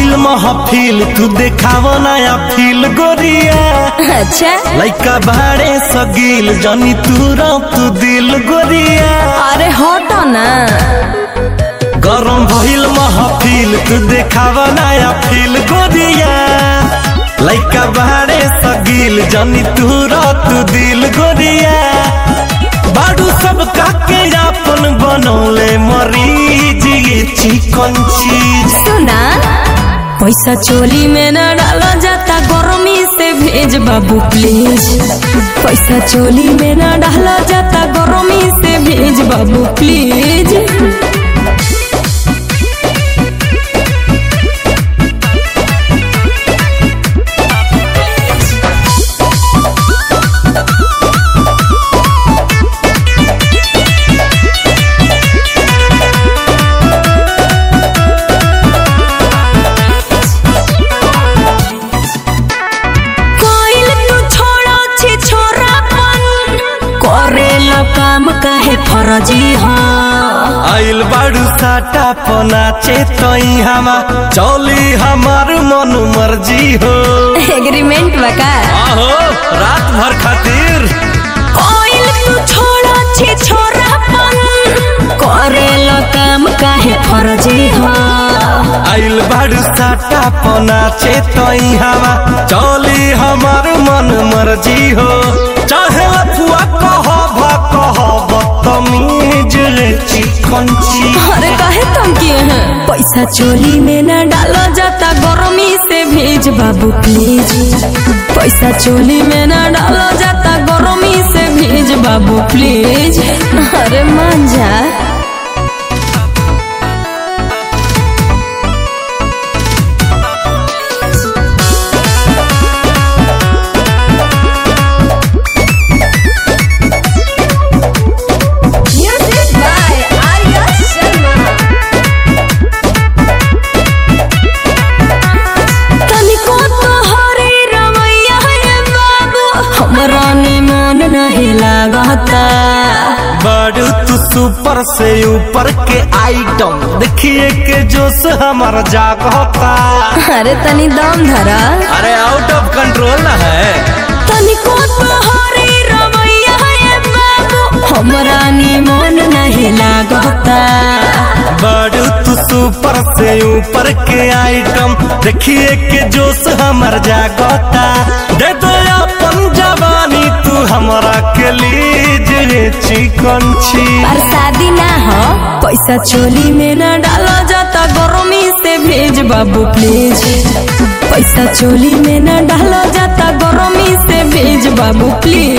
भइल महफिल तू देखाव नया फील गोरिया अच्छा लइका बाड़े सगील जनी तू तू दिल गोरिया अरे हटो ना गरम भइल महफिल तू देखाव नया फील गोरिया लइका बाड़े सगील जनी तू तू दिल गोरिया बाडू सब काके अपन बनौले मरीज ये चिकन चीज सुना पैसा चोली में न डाला जाता गर्मी से भेज बाबू प्लीज पैसा चोली में न डाला जाता गर्मी से भेज बाबू प्लीज कोइल तू छोड़ो छी छोरापन करेला काम काहे फरजी हाँ आइल बाड़ू साटा पनाचे तई हमा चौली हमार मन मर्जी हो एग्रीमेंट बका आहो रात भर खातिर कोइल तू छोड़ो छी छोरापन करेला काम काहे फरजी हाँ आइल बाड़ू साटा पनाचे तई हमा चौली हमार मन मर्जी हो चाहे अफुआ कह भा कह बदतमीज रे चिकन चीज अरे काहे तुम किए हैं पैसा चोली में न डाला जाता गर्मी से भेज बाबू प्लीज पैसा चोली में न डाला जाता गर्मी से भेज बाबू प्लीज अरे मान जा Music by Arya Sharma तनिको तोहरे रवैया है बाबू हमरा निमन नहीं लागता बाड़ू तू सुपर से ऊपर के आइटम देखिए के जोश हमार जागता अरे तनी दम धरा अरे आउट ऑफ कंट्रोल है तनिको तोहरे रवैया है बाबू हमरा निमन नहीं लागता बाड़ू तू सुपर से ऊपर के आइटम देखिए के जोश हमार जागता दे दो अपन जवानी तू हमरा के लीज रे चिकन छी पर शादी ना हो पैसा चोली में न डाला जाता गर्मी से भेज बाबू प्लीज पैसा चोली में न डाला जाता गर्मी से भेज बाबू प्लीज